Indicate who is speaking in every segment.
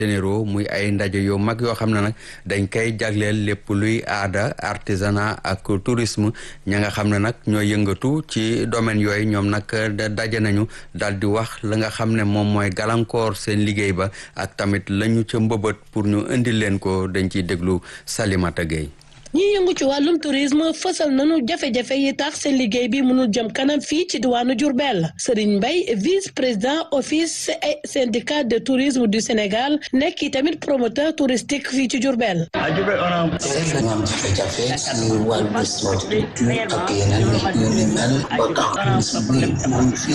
Speaker 1: généraux muy ay ndaje yu mag yoo xam ne nag dañ koy jagleel lépp luy aada artisanat ak tourisme ña nga xam ne nag ñoo yëngatu ci domaine yooyu ñoom nag daje nañu daal di wax la nga xam ne moom mooy gàllankoor seen liggéey ba ak tamit lañu ca mbëbët pour ñu indil leen ko dañ ciy déglu Salimata Gueye
Speaker 2: ñi yëngu ci wàllum tourisme fësal nañu jafe-jafe yi tax seen liggéey bi mënul jëm kanam fii ci diwaanu Diourbel Serigne Mbaye vice président office et syndicat de tourisme du Sénégal nekk i tamit promoteur touristique fii ci Diourbel.
Speaker 3: seet nañu am jafe-jafe si wàllu structure ak yeneen yu ni mel ba tax tourisme bi mun fi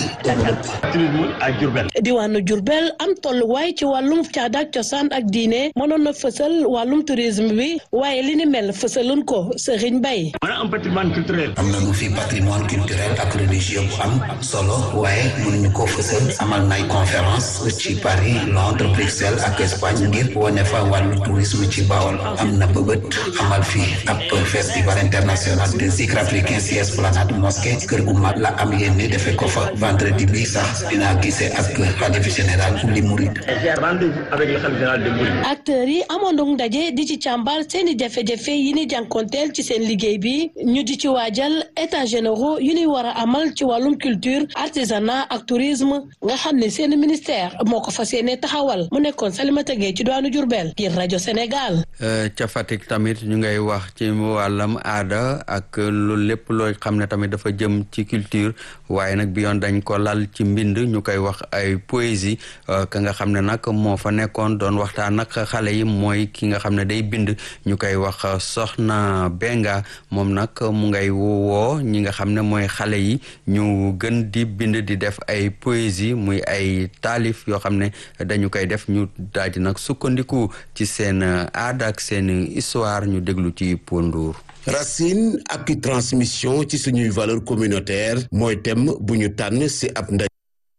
Speaker 3: développé.
Speaker 2: diwaanu Diourbel am tolluwaay ci wàllum caada ak cosaan ak diine mënoon na fësal wàllum tourisme bi waaye li ni mel fësal lun ko Serigne Mbaye
Speaker 4: on a un patrimoine culturel
Speaker 3: am nañu fi patrimoine culturel ak religieux bu am solo waaye mënuñu ko fësal amal nay conférence ci Paris Londres Bruxelles ak Espagne ngir wane fa wàllu tourisme ci Bawol am na bëbët amal fi ab festival international de zikr africain ci esplanade mosquée kër gu mag la am yéene defe ko fa vendredi bi sax dinaa gisee ak xalif général li Mouride
Speaker 4: rendez-vous avec le khalife général des Mourides
Speaker 2: acteurs yi amoon ndaje di ci càmbar seeni jafe-jafe yi ni jànkonteel ci seen liggéey bi ñu di ci waajal états généraux yu ñuy war a amal ci wàllum culture artisanat ak tourisme nga xam ne seen ministère moo ko fas yéene taxawal mu nekkoon Salimata Gueye ci doonu Diourbel ngir rajo Sénégal.
Speaker 1: ca Fatick tamit ñu ngay wax ci wàllam aada ak loolu lépp loo xam ne tamit dafa jëm ci culture waaye nag bi yoon dañ ko lal ci mbind ñu koy wax ay poésie ka nga xam ne nag moo fa nekkoon doon waxtaan ak xale yi mooy ki nga xam ne day bind ñu koy wax soxna Benga moom nag mu ngay woo ñi nga xam ne mooy xale yi ñu gën di bind di def ay poésie muy ay taalif yoo xam ne dañu koy def ñu daal di nag sukkandiku ci seen aada ak seen histoire ñu déglu ci Pondour.
Speaker 5: racine ak transmission ci suñuy valeur communautaire mooy thème bu ñu tànn ci ab ndaje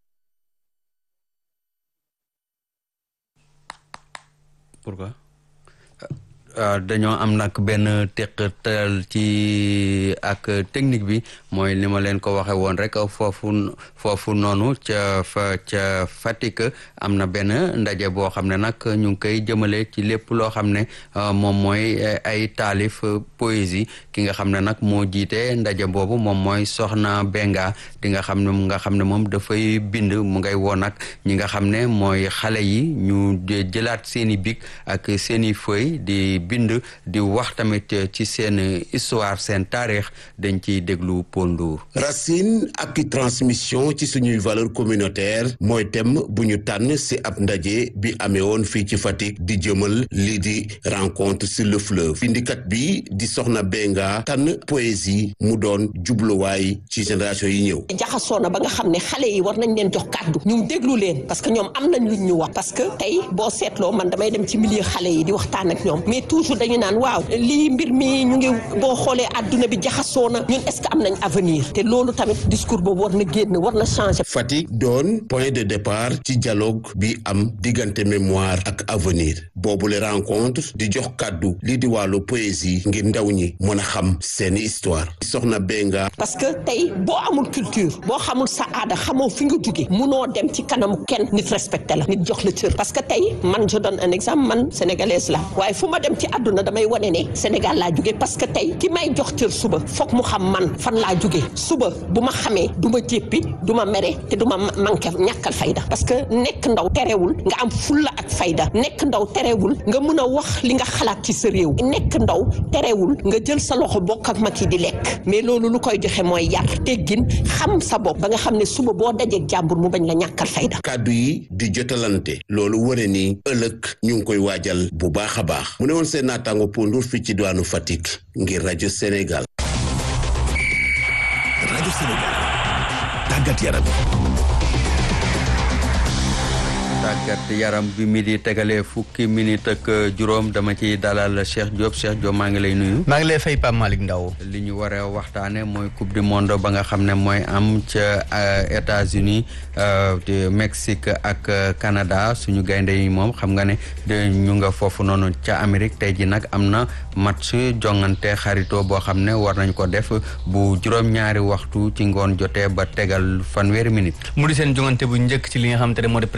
Speaker 1: pourquoi dañoo am nag benn teqatal ci ak technique bi mooy ni ma leen ko waxe woon rek foofu foofu noonu ca fa ca Fatick am na benn ndaje boo xam ne nag ñu ngi koy jëmale ci lépp loo xam ne moom mooy ay taalif poésie ki nga xam ne nag moo jiite ndaje boobu moom mooy Soxna Benga di nga xam ne mu nga xam ne moom dafay bind mu ngay woon nag ñi nga xam ne mooy xale yi ñu jëlaat seeni bic ak seeni feuille di bind di wax tamit ci seen histoire seen taarix dañ ciy déglu Pondour.
Speaker 5: racine ak transmission ci suñuy valeur communautaire mooy thème bu ñu tànn ci ab ndaje bi amee woon fii ci Fatick di jëmal lii di rencontre sur le fleuve bindikat bi di Soxna Benga tànn poésie mu doon jubluwaay ci génération yi ñëw.
Speaker 6: jaxasoo na ba nga xam ne xale yi war nañ leen jox kàddu ñu déglu leen parce que ñoom am nañ luñ ñu wax parce que tey boo seetloo man damay dem ci milieu xale yi di waxtaan ak ñoom mais toujours dañu naan waaw lii mbir mi ñu ngi boo xoolee adduna bi jaxasoo na ñun est-ce que am nañ avenir te loolu tamit discours boobu war na génn war na changer.
Speaker 5: Fatick doon point de départ ci dialogue bi am diggante mémoire ak avenir boobu le rencontre di jox kàddu lii di wàllu poésie ngir ndaw ñi mën a xam seeni histoire soxna Benga.
Speaker 6: parce que tey boo amul culture boo xamul sa aada xamoo fi nga jóge munoo dem ci kanamu kenn nit respecté la nit jox la cër parce que tey man je donne un exemple man sénégalaise la waaye fu ma dem ci àdduna damay wane ne Sénégal laa jóge parce que tey ki may jox cër suba foog mu xam man fan laa jóge suba bu ma xamee du ma jéppi du ma mere te du ma manqué ñàkkal fayda parce que nekk ndaw terewul nga am fulla ak fayda nekk ndaw terewul nga mun a wax li nga xalaat ci sa réew nekk ndaw terewul nga jël sa loxo bokk ak mag yi di lekk mais loolu lu koy joxe mooy yar teggin xam sa bopp ba nga xam ne suba boo dajeeg jàmbur mu bañ la ñàkkal fayda
Speaker 5: kàddu yi di jotalante loolu ware ni ëllëg ñu ngi koy waajal bu baax a baax mu ne woon seen naataango Pondour fii ci diwaanu Fatick ngir rajo Sénégal.
Speaker 7: rajo Sénégal tàggat yaram.
Speaker 1: tàggat yaram bi mi di tegalee fukki minute ak juróom dama ciy dalal Cheikh Diop Cheikh Diop maa ngi lay nuyu.
Speaker 8: maa ngi lay fay Pape Malick Ndaw
Speaker 1: li ñu war a waxtaane mooy coupe du monde ba nga xam ne mooy am ca États-Unis de Mexique ak Canada suñu gaynde yi moom xam nga ne ñu nga foofu noonu ca Amérique tey ji nag am na match jongante xarito boo xam ne war nañ ko def bu juróom-ñaari waxtu ci ngoon jotee ba tegal fanweeri minute.
Speaker 8: mu di seen jongante bu njëkk ci li nga xamante ne moo di préparation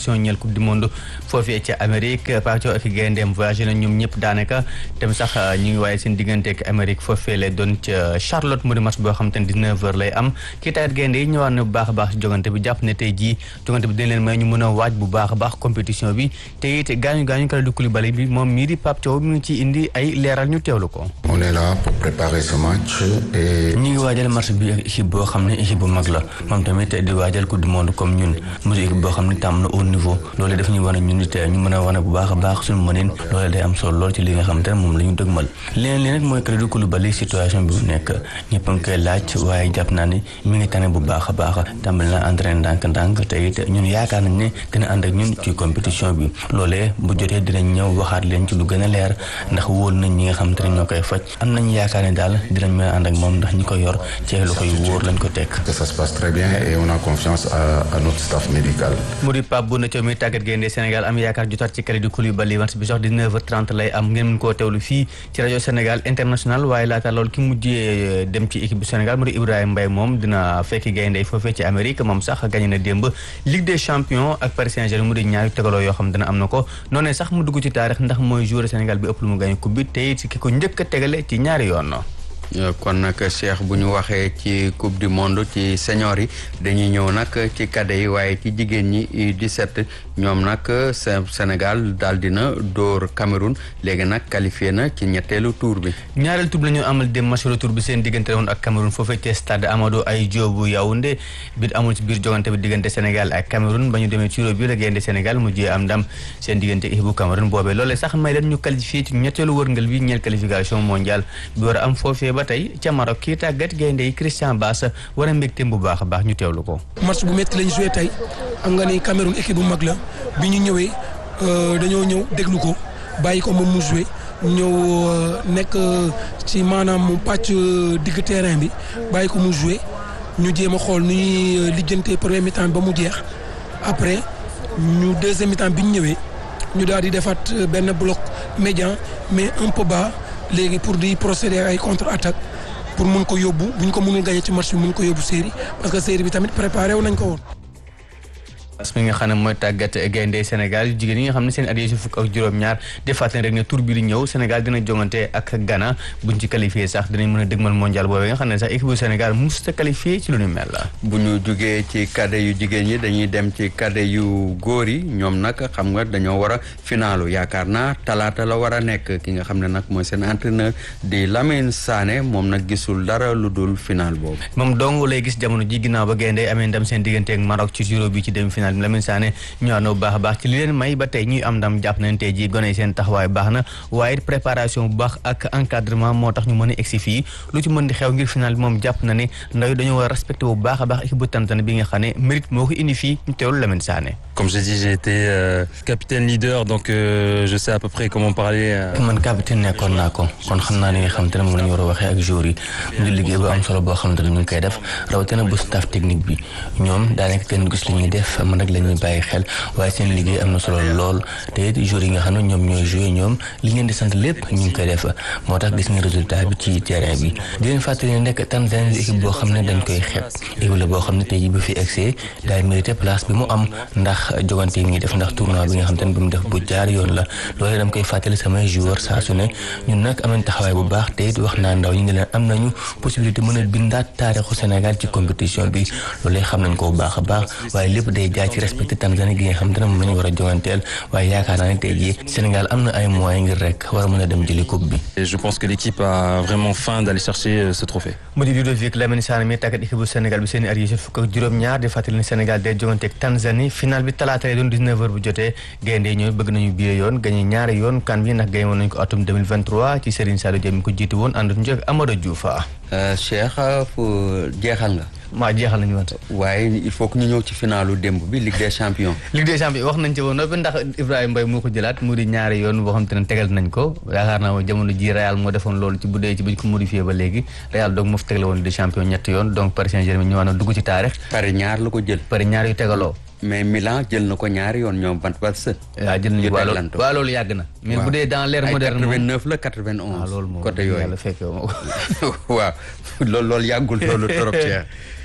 Speaker 8: qualification ñeel coupe du monde foofee ca Amérique Paco ak gayndeem voyagé na ñoom ñëpp daanaka dem sax ñu ngi waaye seen diggante ak Amérique foofee lay doon ca Charlotte mu di match boo xam te ne 19 heures lay am kii tayit gaynde yi ñëwaat na bu baax a baax si jogante bi jàpp ne tey jii jogante bi dañ leen may ñu mën a waaj bu baax a baax compétition bi te it gaañu gaañu Kalidou Koulibaly bi moom mii di Pape Thiaw mi ngi ci indi ay leeral ñu teewlu ko.
Speaker 9: on est là pour préparer ce match et.
Speaker 8: ñu ngi waajal match bi ak équipe boo xam ne équipe bu mag la moom tamit di waajal coupe du monde comme ñun mu di équipe boo xam ne tàmm na au niveau loolu daf ñu wane ñun it ñu mën a wane bu baax a baax suñu mënin loolu day am solo lool ci li nga xam te ne moom la ñu dëgmal leneen li nag mooy Kalidou Koulibaly situation bi mu nekk ñëpp a ngi koy laaj waaye jàpp naa ne mi ngi tane bu baax a baax tàmbali na entraîné ndànk-ndànk te it ñun yaakaar nañ ne dina ànd ak ñun ci compétition bi loolee bu jotee dinañ ñëw waxaat leen ci lu gën a leer ndax wóol nañ ñi nga xam te ne ñoo koy faj am nañ yaakaar ne daal dinañ mën a ànd ak moom ndax ñi ko yor ci loxo yu wóor lañ ko teg.
Speaker 9: que ça se passe très bien et on a confiance à, à notre staff médical.
Speaker 8: mu di Pape Bouna Thiaw mi tàggat gaynde Sénégal am yaakaar jotaat ci Kalidou Koulibaly match bi sax 19h30 lay am ngeen mën koo teewlu fii ci rajo Sénégal international waaye laata loolu ki mujjee dem ci équipe bu Sénégal mu di Ibrahima Mbaye moom dina fekki gaynde foofee ci Amérique moom sax gagné na démb Ligue des champions ak Paris Saint-Germain mu di ñaari tegaloo yoo xam dana am na ko noonee sax mu dugg ci taarix ndax mooy joueur Sénégal bi ëpp lu mu gagné coupe bi te it ki ko njëkk a tegale ci ñaari yoon.
Speaker 1: kon nag Cheikh bu ñu waxee ci coupe du monde ci senior yi dañuy ñëw nag ci cadet yi waaye ci jigéen ñi U17 ñoom nag Sénégal daal dina dóor Cameroun léegi nag qualifié na ci ñetteelu tour bi.
Speaker 8: ñaareelu tour bi la ñu amal dem match retour bi seen diggante woon ak Cameroun foofee ci stade Amadou Ahidjo bu Yaoundé bi amul ci biir jogante bi diggante Sénégal ak Cameroun ba ñu demee ci bi la gaynde Sénégal mujjee am ndam seen diggante équipe bu Cameroun boobee loolee sax may leen ñu qualifié ci ñetteelu wërngal bi ñeel qualification mondiale bi war a am foofee ba tey ca Maroc kii tàggat gaynde yi Christian Bass war a mbégteem bu baax a baax ñu teewlu ko.
Speaker 10: match bu métti lañ joué tey xam nga ni Cameroun équipe bu mag la bi ñu ñëwee dañoo ñëw déglu ko bàyyi ko moom mu joué ñëw nekk ci maanaam mu pàcc digg terrain bi bàyyi ko mu joué ñu jéem a xool nu ñuy lijjantee premier mi-temps ba mu jeex après ñu deuxième mi-temps bi ñu ñëwee ñu daal di defaat benn bloc médian mais un peu bas. léegi pour di procéder ay contre-attaque pour mun ko yóbbu bu ñu ko mënul gagné ci match bi mun ko yóbbu série parce que série bi tamit préparé wu nañ ko woon.
Speaker 8: mi nga xam ne mooy tàggat gaynde Sénégal yu jigéen yi nga xam ne seen at yi fukk ak juróom-ñaar di fàttali rek ne tour bi di ñëw Sénégal dina jongante ak Ghana buñ ci qualifié sax dinañ mën a dëgmal mondial boobee nga xam ne sax équipe bu Sénégal musta qualifié ci lu ñu mel la.
Speaker 1: bu ñu jugee ci cadet yu jigéen ñi dañuy dem ci cadet yu góor yi ñoom nag xam nga dañoo war a finaalu yaakaar naa talaata la war a nekk ki nga xam ne nag mooy seen entraîneur di Lamine Sané moom nag gisul dara lu dul final boobu.
Speaker 8: moom dong lay gis jamono ji ginnaaw ba gaynde amee ndam seen diggante ak Maroc ci Euro bi ci demi final Lamine Sané ñëwaat na bu baax a baax ci li leen may ba tey ñuy am ndam jàpp nañ tey jii gone yi seen taxawaay baax na waaye préparation bu baax ak encadrement moo tax ñu mën a egsi fii lu ci mën di xew ngir final bi moom jàpp na ne ndaw yi dañoo war a respecté bu baax a baax équipe bu Tanzanie bi nga xam ne mérite moo ko indi fii ñu teewlu Lamine Sané.
Speaker 11: Comme je dis, j'ai été euh, capitaine leader, donc euh, je sais à peu près comment parler. Euh...
Speaker 8: man capitaine nekkoon naa ko kon xam naa ni nga xam te ne moom la ñu war a waxee ak joueurs yi mu ngi liggéey bu am solo boo xam te ne ñu ngi koy def rawatina bu staff technique bi ñoom daanaka kenn gis li ñuy def man rek la ñuy bàyyi xel waaye seen liggéey am na solo lool te it joueurs yi nga xam ne ñoom ñooy joué ñoom li ngeen di sant lépp ñu ngi koy def moo tax gis nga résultat bi ci terrain bi di leen fàttali ne nekk Tanzanie di équipe boo xam ne dañ koy xeeb équipe la boo xam ne tey jii bu fi egsee daay mérité place bi mu am ndax jogante yi ngi def ndax tournoi bi nga xam te ne bi mu def bu jaar yoon la loolu dama koy fàttali samay joueurs saa su ne ñun nag am nañ taxawaay bu baax te it wax naa ndaw ñi ne leen am nañu possibilité mën a bindaat taarixu Sénégal ci compétition bi loolu xam nañ ko bu baax a baax waaye lépp day jaay ci respecté Tanzanie gi nga xam te ne moom la ñu war a joganteel waaye yaakaar naa ne tey jii Sénégal am na ay moyens ngir rek war a mën a dem jëli coupe bi.
Speaker 11: Et je pense que l'équipe a vraiment faim d'aller chercher ce trophée.
Speaker 8: mu di Ludovic Lamine Sané mi tàggat équipe bu Sénégal bi seen i at yi fukk ak juróom-ñaar di fàttali ne Sénégal day joganteeg Tanzanie final bi talaata lay doon 19h bu jotee gaynde yi ñooy bëgg nañu biir yoon gagné ñaari yoon kan bi ndax gagné woon nañu ko atum 2023 ci Serigne Saliou Dia mi ko jiitu woon ànd ñu ak Amadou Diouf.
Speaker 1: Cheikh fu jeexal nga.
Speaker 8: maa jeexal nañu woon.
Speaker 1: waaye il faut que ñu ñëw ci finalu démb bi Ligue des champions.
Speaker 8: Ligue des champions wax nañ ci woon noppi ndax Ibrahima Mbaye moo ko jëlaat mu di ñaari yoon boo xam te ne tegal nañ ko yaakaar naa jamono ji Real moo defoon loolu ci bu dee ci bañ ko modifié ba léegi Real donc moo fi tegale woon Ligue des champions ñetti yoon donc Paris Saint-Germain ñëwaat na dugg ci taarix.
Speaker 1: Paris ñaar la ko jël.
Speaker 8: Paris ñaar yu tegaloo.
Speaker 1: mais Milan jël na ko ñaari yoon ñoom bant bat së.
Speaker 8: waaw jël nañu waaw loolu yàgg na. mais bu dee dans l'ère moderne
Speaker 1: ay 89 la 91.
Speaker 8: loolu moom
Speaker 1: côté yooyu
Speaker 8: yàlla fekke moo
Speaker 1: waaw loolu loolu yàggul loolu trop cher.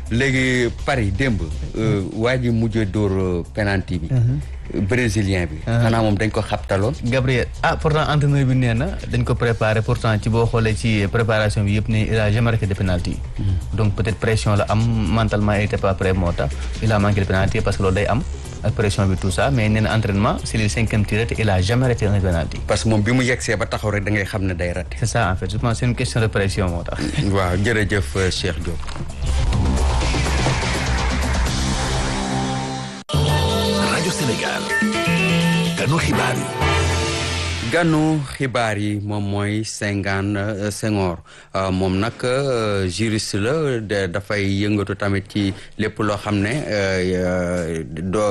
Speaker 1: léegi Paris démb waa ji mujjee dóor penalty bi brésilien bi xanaa moom dañ ko xabtaloon
Speaker 8: Gabriel ah pourtant entraîneur bi nee na dañ ko préparé pourtant ci boo xoolee ci préparation bi yëpp ne il a jamais raté de penalty donc peut-être pression la am mentalement il était pas prêt moo tax il a manqué de penalty parce que loolu day am ak pression bi tout ça mais nee na entraînement c'est le cinquième tiré te il a jamais raté un penalty
Speaker 1: parce que moom bi mu yegsee ba taxaw rek da ngay xam ne day raté
Speaker 8: c'est ça en fait je pense c'est une question de pression moo tax
Speaker 1: waaw jërëjëf Cheikh Diop
Speaker 7: rajo Sénégal ganu xibaar yi
Speaker 1: ganu xibaar yi moom mooy Senghane Senghor moom nag juriste la dafay yëngatu tamit ci lépp loo xam ne do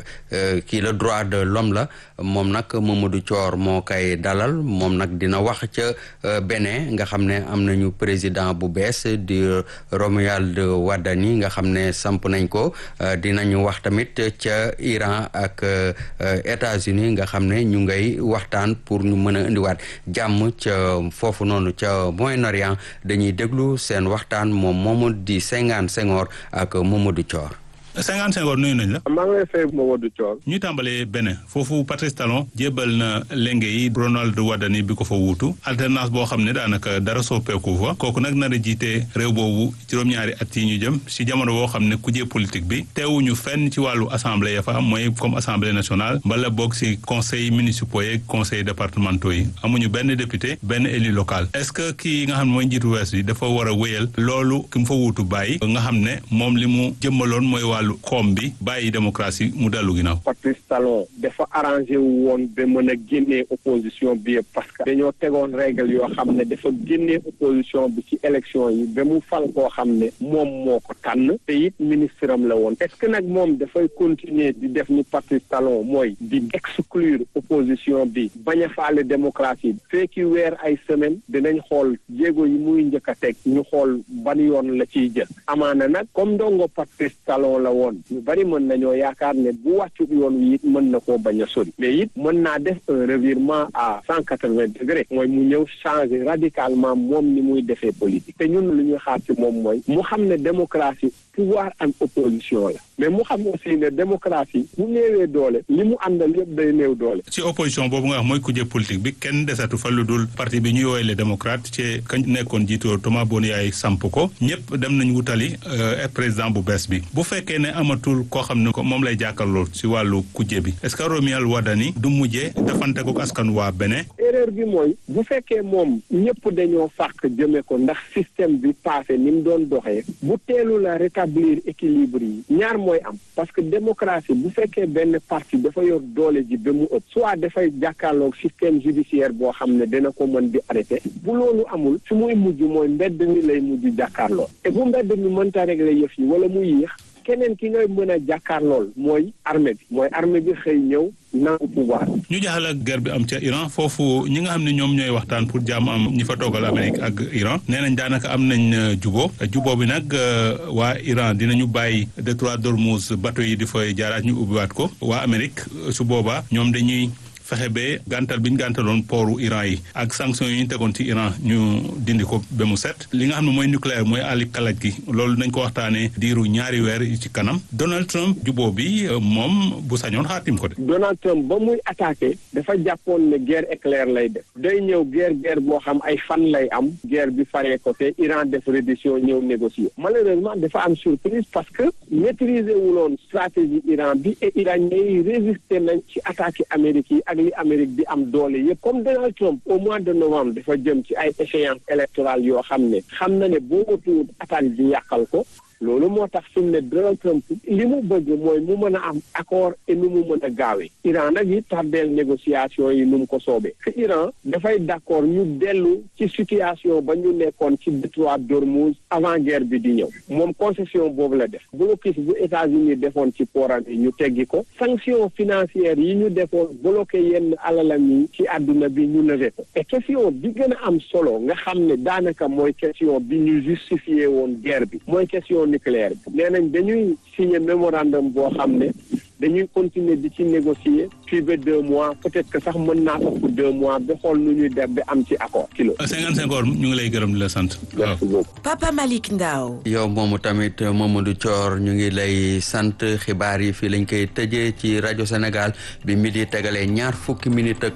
Speaker 1: kii la droit de l'homme la moom nag Mamadou Thior moo koy dalal moom nag dina wax ca Bénin nga xam ne am nañu président bu bees di Romuald Wadani nga xam ne samp nañ ko dinañu wax tamit ca Iran ak États-Unis nga xam ne ñu ngay waxtaan pour ñu mën a indiwaat jàmm ca foofu noonu ca Moyen-Orient dañuy déglu seen waxtaan moom moomu di Senghane Senghor ak Mamadou Thior
Speaker 12: Senghane Senghor nuyu nañ la.
Speaker 13: maa ngi lay fay Mamadou Thior.
Speaker 12: ñu tàmbalee Bénin foofu Patrice Talon jébal na lenge yi Ronald Wadani bi ko fa wuutu alternance boo xam ne daanaka dara soppeeku fa kooku nag nar a jiite réew boobu juróom-ñaari at yi ñu jëm si jamono boo xam ne kujje politique bi teewuñu fenn ci wàllu assemblée ya fa am mooy comme assemblée nationale mbala boog si conseil municipaux yeeg conseil départementaux yi amuñu benn député benn élu local est-ce que kii nga xam ne mooy njiitu wees bi dafa war a wéyal loolu ki mu fa wuutu bàyyi nga xam ne moom li mu jëmmaloon mooy wàllu koom bi bàyyi démocratie mu dellu ginnaaw.
Speaker 13: Patrice Talon dafa arrangé wu woon ba mën a génnee opposition bi yëpp parce que dañoo tegoon règle yoo xam ne dafa génnee opposition bi ci élection yi ba mu fal koo xam ne moom moo ko tànn te it ministre am la woon est-ce que nag moom dafay continuer di def ni Patrice Talon mooy di exclure opposition bi bañ a faale démocratie bi fekki weer ay semaine dinañ xool jéego yi muy njëkk a teg ñu xool ban yoon la ciy jël amaana nag comme ndongo Patrice Talon la woon ñu bari mën nañoo yaakaar ne bu wàccu yoon wi it mën na koo bañ a sori mais it mën naa def un revirement à cent quatre-vingts degrés mooy mu ñëw changer radicalement moom ni muy defee politique te ñun lu ñuy xaar ci moom mooy mu xam ne démocratie pouvoir am opposition la mais mu xam aussi ne démocratie bu néewee doole li mu àndal yëpp day néew doole.
Speaker 12: ci opposition boobu nga wax mooy kujje politique bi kenn desatu fa lu dul parti bi ñuy woowee les démocrates ci kañ nekkoon jiitoo Thomas Boniyaay samp ko ñëpp dem nañ wutali président bu bees bi bu fekkee ne amatul koo xam ne moom lay jàkkaarloo ci wàllu kujje bi est-ce que Romuald Wadani du mujjee dafante ko askan waa Bénin.
Speaker 13: erreur bi mooy bu fekkee moom ñëpp dañoo fàq jëme ko ndax système bi passé ni mu doon doxee bu teelu la rétablir équilibre yi ñaar mooy am parce que démocratie bu fekkee benn parti dafa yor doole ji ba mu ëpp soit dafay jàkkaarloog système judiciaire boo xam ne dina ko mën di arrêté bu loolu amul fi muy mujj mooy mbedd mi lay mujj jàkkaarloo te bu mbedd mi mënta régler yëf yi wala mu yéex keneen ki ngay mën a jàkkaarlool mooy armée bi mooy armée bi xëy ñëw nangu pouvoir
Speaker 12: ñu jaxal ak guerre bi am ca Iran foofu ñi nga xam ne ñoom ñooy waxtaan pour jàmm am ñi fa toogal Amérique ak Iran nee nañ daanaka am nañ jubo jubo bi nag waa Iran dinañu bàyyi détroit d'Ormuz bateau yi di fay jaaraat ñu ubbiwaat ko waa Amérique su boobaa ñoom dañuy fexe ba gàntal bi ñu gàntaloon pooru Iran yi ak sanctions yi ñu tegoon ci Iran ñu dindi ko ba mu set li nga xam ne mooy nucléaire mooy àlli kalaj gi loolu nañ ko waxtaanee diiru ñaari weer yi ci kanam Donald Trump juboo bi moom bu sañoon xaatim ko de.
Speaker 13: Donald Trump ba muy attaqué dafa jàppoon ne guerre éclair lay def day ñëw guerre guerre boo xam ay fan lay am guerre bi faree ko te Iran def reddition ñëw négocier malheureusement dafa am surprise parce que maîtriser wuloon stratégie Iran bi et iranien yi résister nañ ci attaque Amérique yi ak li Amérique di am doole yëpp comme Donald Trump au mois de novembre dafa jëm ci ay échéances électorales yoo xam ne xam na ne boo tuut attaque bi yàqal ko loolu moo tax fi mu ne Donald Trump li mu bëgg mooy mu mën a am accord et nu mu mën a gaawee Iran nag it tardeel négociation yi nu mu ko soobee te Iran dafay d'accord ñu dellu ci situation ba ñu nekkoon ci détroit d'Ormuz avant guerre bi di ñëw moom concession boobu la def blocus bu États-Unis defoon ci pooram yi ñu teggi ko sanction financière yi ñu defoon bloqué yenn alalam yi ci àdduna bi ñu levé ko et question bi gën a am solo nga xam ne daanaka mooy question bi ñu justifié woon guerre bi mooy question nucléaire bi nee nañ dañuy signé mémorandum boo xam ne dañuy continuer di ci négocier fii ba deux mois peut-être que sax mën naa ëpp deux mois ba xool nu ñuy def ba am ci accord kilo.
Speaker 12: cinquante cinq heures ñu ngi lay gërëm di la sant.
Speaker 13: merci beaucoup.
Speaker 14: Papa Malick Ndao.
Speaker 1: yow moomu tamit Mamadou Thior ñu ngi lay sant xibaar yi fii lañ koy tëjee ci rajo Sénégal bi midi tegalee ñaar fukki minute ak